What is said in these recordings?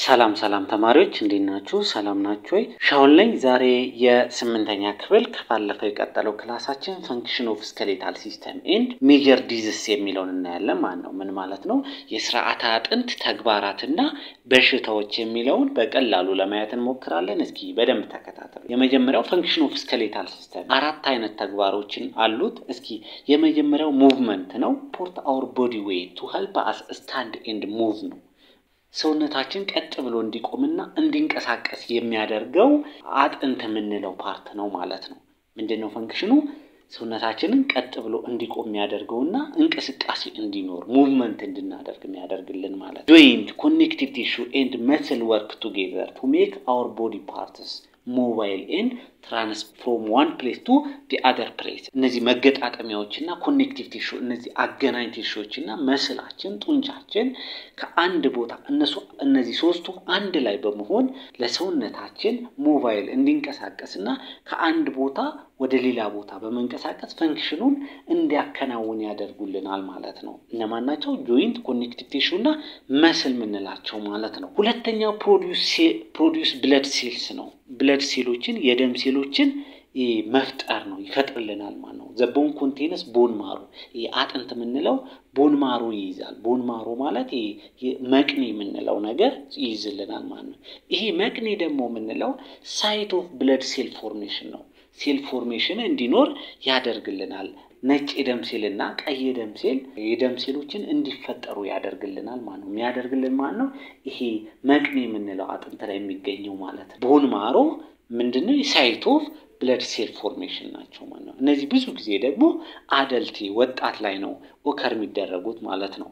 ሰላም ሰላም ተማሪዎች እንዴት ናችሁ? ሰላም ናችሁ ወይ? ሻውን ላይ ዛሬ የስምንተኛ ክፍል ከባለፈው የቀጠለው ክላሳችን ፈንክሽን ኦፍ ስኬሌታል ሲስተም ኤንድ ሜጀር ዲዝስ የሚለውን እናያለን ማለት ነው። ምን ማለት ነው? የስርዓተ አጥንት ተግባራትና በሽታዎች የሚለውን በቀላሉ ለማየት እንሞክራለን። እስኪ በደንብ ተከታተሉ። የመጀመሪያው ፈንክሽን ኦፍ ስኬሌታል ሲስተም አራት አይነት ተግባሮችን አሉት። እስኪ የመጀመሪያው ሙቭመንት ነው። ፖርት አወር ቦዲ ዌይ ቱ ሄልፕ አስ ስታንድ ኤንድ ሙቭ ነው። ሰውነታችን ቀጥ ብሎ እንዲቆምና እንዲንቀሳቀስ የሚያደርገው አጥንት የምንለው ፓርት ነው ማለት ነው። ምንድን ነው ፈንክሽኑ? ሰውነታችንን ቀጥ ብሎ እንዲቆም የሚያደርገውና እንቅስቃሴ እንዲኖር ሙቭመንት እንድናደርግ የሚያደርግልን ማለት ነው። ጆይንት ኮኔክቲቭ ቲሹ ኤንድ መስል ወርክ ቱጌዘር ቱ ሜክ አወር ቦዲ ፓርትስ ሞባይል ኤንድ ትራንስ ፍሮም ዋን ፕሌስ ቱ ዲ አደር ፕሌስ። እነዚህ መገጣጠሚያዎችና ኮኔክቲቭ ቲሹ እነዚህ አገናኝ ቲሹዎችና መስላችን ጡንቻችን ከአንድ ቦታ እነሱ እነዚህ ሶስቱ አንድ ላይ በመሆን ለሰውነታችን ሞባይል እንዲንቀሳቀስና ከአንድ ቦታ ወደ ሌላ ቦታ በመንቀሳቀስ ፈንክሽኑን እንዲያከናውን ያደርጉልናል ማለት ነው። እነማን ናቸው? ጆይንት ኮኔክቲቭ ቲሹ እና መስል የምንላቸው ማለት ነው። ሁለተኛው ፕሮዲውስ ብለድ ሴልስ ነው። ብለድ ሴሎችን የደም ሴሎችን መፍጠር ነው ይፈጥርልናል ማለት ነው። ዘቦን ኮንቴነስ ቦን ማሮ አጥንት የምንለው ቦን ማሮ ይይዛል። ቦን ማሮ ማለት መቅኔ የምንለው ነገር ይይዝልናል ማለት ነው። ይሄ መቅኔ ደግሞ የምንለው ሳይት ኦፍ ብለድ ሴል ፎርሜሽን ነው። ሴል ፎርሜሽን እንዲኖር ያደርግልናል። ነጭ የደም ሴል እና ቀይ የደም ሴል የደም ሴሎችን እንዲፈጠሩ ያደርግልናል ማለት ነው። የሚያደርግልን ማለት ነው ይሄ መቅኔ የምንለው አጥንት ላይ የሚገኘው ማለት ነው። ቦን ማሮ ምንድነው? ሳይት ኦፍ ብለድ ሴል ፎርሜሽን ናቸው ማለት ነው። እነዚህ ብዙ ጊዜ ደግሞ አደልቲ ወጣት ላይ ነው ኦከር የሚደረጉት ማለት ነው።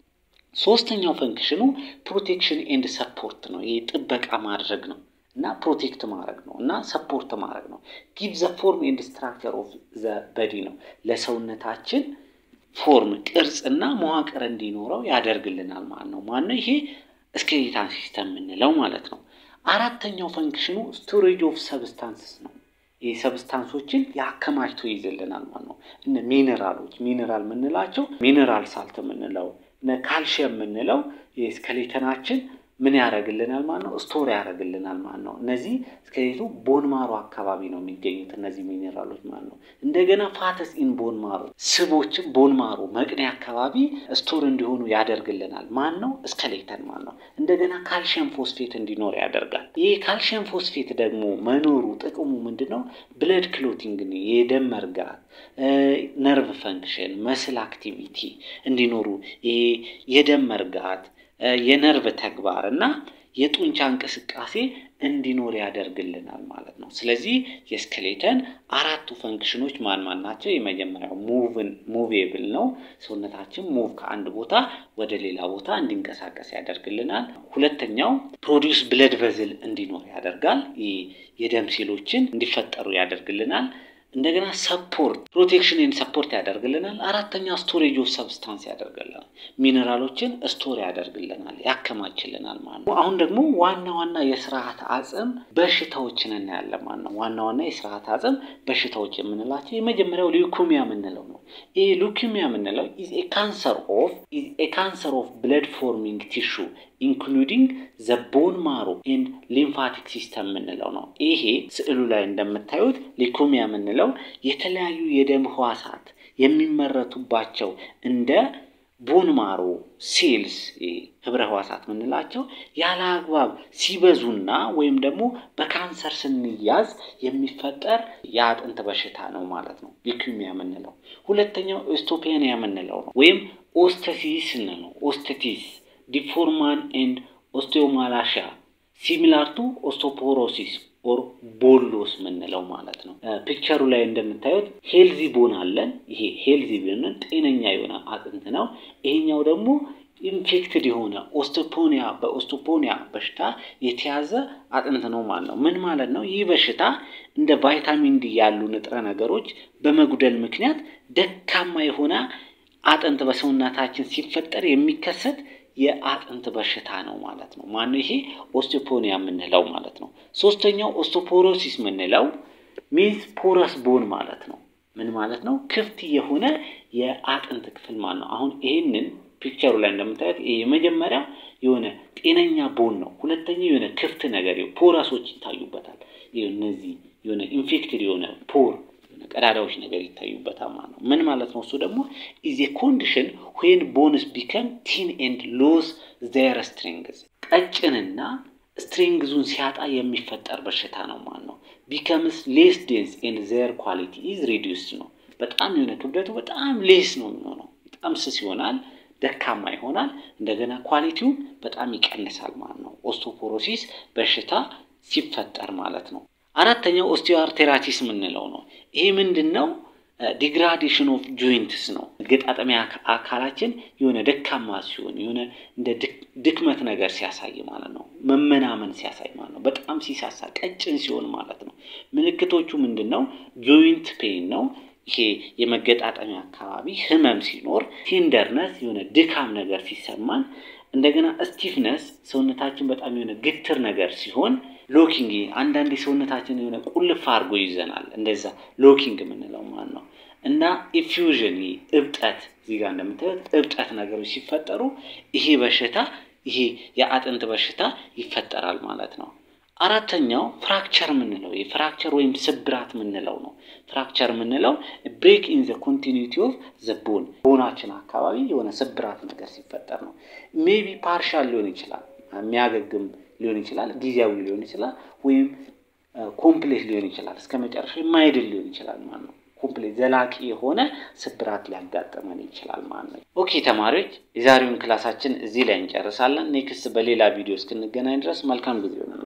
ሶስተኛው ፈንክሽኑ ፕሮቴክሽን ኤንድ ሰፖርት ነው። ይህ ጥበቃ ማድረግ ነው እና ፕሮቴክት ማድረግ ነው እና ሰፖርት ማድረግ ነው። ጊቭ ዘ ፎርም ኤንድ ስትራክቸር ኦፍ ዘ በዲ ነው። ለሰውነታችን ፎርም ቅርጽና መዋቅር እንዲኖረው ያደርግልናል ማለት ነው። ማነው ይሄ ስኬሌታል ሲስተም የምንለው ማለት ነው። አራተኛው ፈንክሽኑ ስቶሬጅ ኦፍ ሰብስታንስስ ነው። ይህ ሰብስታንሶችን ያከማችቶ ይይዝልናል ማለት ነው። እነ ሚኔራሎች ሚኔራል የምንላቸው ሚኔራል ሳልት የምንለው ካልሽየም የምንለው የስኬሌተናችን ምን ያደርግልናል ማለት ነው? ስቶር ያደርግልናል ማለት ነው። እነዚህ ስኬሌቱ ቦን ማሮ አካባቢ ነው የሚገኙት እነዚህ ሚኔራሎች ማለት ነው። እንደገና ፋተስ ኢን ቦን ማሮ ስቦችም ቦን ማሮ መቅኔ አካባቢ ስቶር እንዲሆኑ ያደርግልናል። ማን ነው? ስኬሌተን ማለት ነው። እንደገና ካልሽየም ፎስፌት እንዲኖር ያደርጋል። ይህ ካልሽየም ፎስፌት ደግሞ መኖሩ ጥቅሙ ምንድን ነው? ብለድ ክሎቲንግ የደም መርጋት፣ ነርቭ ፈንክሽን፣ መስል አክቲቪቲ እንዲኖሩ ይሄ የደም መርጋት የነርቭ ተግባር እና የጡንቻ እንቅስቃሴ እንዲኖር ያደርግልናል ማለት ነው። ስለዚህ የስኬሌተን አራቱ ፈንክሽኖች ማን ማን ናቸው? የመጀመሪያው ሙቭን ሙቬብል ነው። ሰውነታችን ሙቭ ከአንድ ቦታ ወደ ሌላ ቦታ እንዲንቀሳቀስ ያደርግልናል። ሁለተኛው ፕሮዲውስ ብለድ ቨዝል እንዲኖር ያደርጋል። የደም ሴሎችን እንዲፈጠሩ ያደርግልናል። እንደገና ሰፖርት ፕሮቴክሽን ኤንድ ሰፖርት ያደርግልናል። አራተኛ ስቶሬጅ ኦፍ ሰብስታንስ ያደርግልናል። ሚኔራሎችን ስቶር ያደርግልናል፣ ያከማችልናል ማለት ነው። አሁን ደግሞ ዋና ዋና የስርዓተ አጽም በሽታዎችን እናያለን ማለት ነው። ዋና ዋና የስርዓተ አጽም በሽታዎች የምንላቸው የመጀመሪያው ሊውኮሚያ የምንለው ነው። ይህ ሊውኮሚያ የምንለው ኢዝ ኤ ካንሰር ኦፍ ኢዝ ኤ ካንሰር ኦፍ ብለድ ፎርሚንግ ቲሹ ኢንክሉዲንግ ዘ ቦን ማሮ ኤንድ ሊምፋቲክ ሲስተም የምንለው ነው። ይሄ ስዕሉ ላይ እንደምታዩት ሊኮሚያ የምንለው የተለያዩ የደም ህዋሳት የሚመረቱባቸው እንደ ቦን ማሮ ሴልስ ህብረ ህዋሳት የምንላቸው ያለ አግባብ ሲበዙና ወይም ደግሞ በካንሰር ስንያዝ የሚፈጠር የአጥንት በሽታ ነው ማለት ነው ሊኩሚያ የምንለው። ሁለተኛው ኦስቶፔኒያ የምንለው ነው ወይም ኦስተሲስ ነው። ኦስተቲስ ዲፎርማን ኤንድ ኦስቴዮማላሻ ሲሚላር ቱ ኦስቶፖሮሲስ ኦር ቦሎስ የምንለው ማለት ነው። ፒክቸሩ ላይ እንደምታዩት ሄልዚ ቦን አለን። ይሄ ሄልዚ ቦንን ጤነኛ የሆነ አጥንት ነው። ይሄኛው ደግሞ ኢንፌክትድ የሆነ ኦስቶፖኒያ በኦስቶፖኒያ በሽታ የተያዘ አጥንት ነው ማለት ነው። ምን ማለት ነው? ይህ በሽታ እንደ ቫይታሚን ዲ ያሉ ንጥረ ነገሮች በመጉደል ምክንያት ደካማ የሆነ አጥንት በሰውነታችን ሲፈጠር የሚከሰት የአጥንት በሽታ ነው ማለት ነው። ማነው ይሄ ኦስቲዮፖኒያ የምንለው ማለት ነው። ሶስተኛው ኦስቶፖሮሲስ የምንለው ሚንስ ፖረስ ቦን ማለት ነው። ምን ማለት ነው? ክፍት የሆነ የአጥንት ክፍል ማለት ነው። አሁን ይህንን ፒክቸሩ ላይ እንደምታዩት ይሄ የመጀመሪያ የሆነ ጤነኛ ቦን ነው። ሁለተኛው የሆነ ክፍት ነገር ፖረሶች ይታዩበታል። እነዚህ የሆነ ኢንፌክትድ የሆነ ፖር ቀዳዳዎች ነገር ይታዩበታል ማለት ነው። ምን ማለት ነው? እሱ ደግሞ ኢዝ ኮንዲሽን ዌን ቦንስ ቢከም ቲን ኤንድ ሎስ ዜር ስትሪንግዝ ቀጭንና ስትሪንግዙን ሲያጣ የሚፈጠር በሽታ ነው ማለት ነው። ቢከምስ ሌስ ዴንስ ኤንድ ዜር ኳሊቲ ኢዝ ሪዲዩስድ ነው። በጣም የሆነ ክብደቱ በጣም ሌስ ነው የሚሆነው። በጣም ስስ ይሆናል፣ ደካማ ይሆናል። እንደገና ኳሊቲው በጣም ይቀንሳል ማለት ነው። ኦስቶፖሮሲስ በሽታ ሲፈጠር ማለት ነው። አራተኛው ኦስቲዮአርቴራቲስ የምንለው ነው። ይሄ ምንድን ነው? ዲግራዴሽን ኦፍ ጆይንትስ ነው። መገጣጠሚያ አካላችን የሆነ ደካማ ሲሆን የሆነ እንደ ድክመት ነገር ሲያሳይ ማለት ነው። መመናመን ሲያሳይ ማለት ነው። በጣም ሲሳሳ ቀጭን ሲሆን ማለት ነው። ምልክቶቹ ምንድን ነው? ጆይንት ፔን ነው። ይሄ የመገጣጠሚያ አካባቢ ህመም ሲኖር፣ ቴንደርነስ የሆነ ድካም ነገር ሲሰማን፣ እንደገና ስቲፍነስ ሰውነታችን በጣም የሆነ ግትር ነገር ሲሆን ሎኪንግ አንዳንድ ሰውነታችን የሆነ ቁልፍ አድርጎ ይዘናል። እንደዛ ሎኪንግ የምንለው ማለት ነው። እና ኢፊውዥን እብጠት፣ እዚህ ጋር እንደምታዩት እብጠት ነገሮች ሲፈጠሩ ይሄ በሽታ ይሄ የአጥንት በሽታ ይፈጠራል ማለት ነው። አራተኛው ፍራክቸር የምንለው የፍራክቸር ወይም ስብራት የምንለው ነው። ፍራክቸር የምንለው ብሬክ ኢን ዘ ኮንቲኒቲ ኦፍ ዘ ቦን ቦናችን አካባቢ የሆነ ስብራት ነገር ሲፈጠር ነው። ሜቢ ፓርሻል ሊሆን ይችላል የሚያገግም ሊሆን ይችላል፣ ጊዜያዊ ሊሆን ይችላል፣ ወይም ኮምፕሌት ሊሆን ይችላል፣ እስከ መጨረሻ የማይድል ሊሆን ይችላል ማለት ነው። ኮምፕሌት ዘላቂ የሆነ ስብራት ሊያጋጥመን ይችላል ማለት ነው። ኦኬ ተማሪዎች፣ የዛሬውን ክላሳችን እዚህ ላይ እንጨርሳለን። ኔክስት በሌላ ቪዲዮ እስክንገናኝ ድረስ መልካም ጊዜ ይሆናል።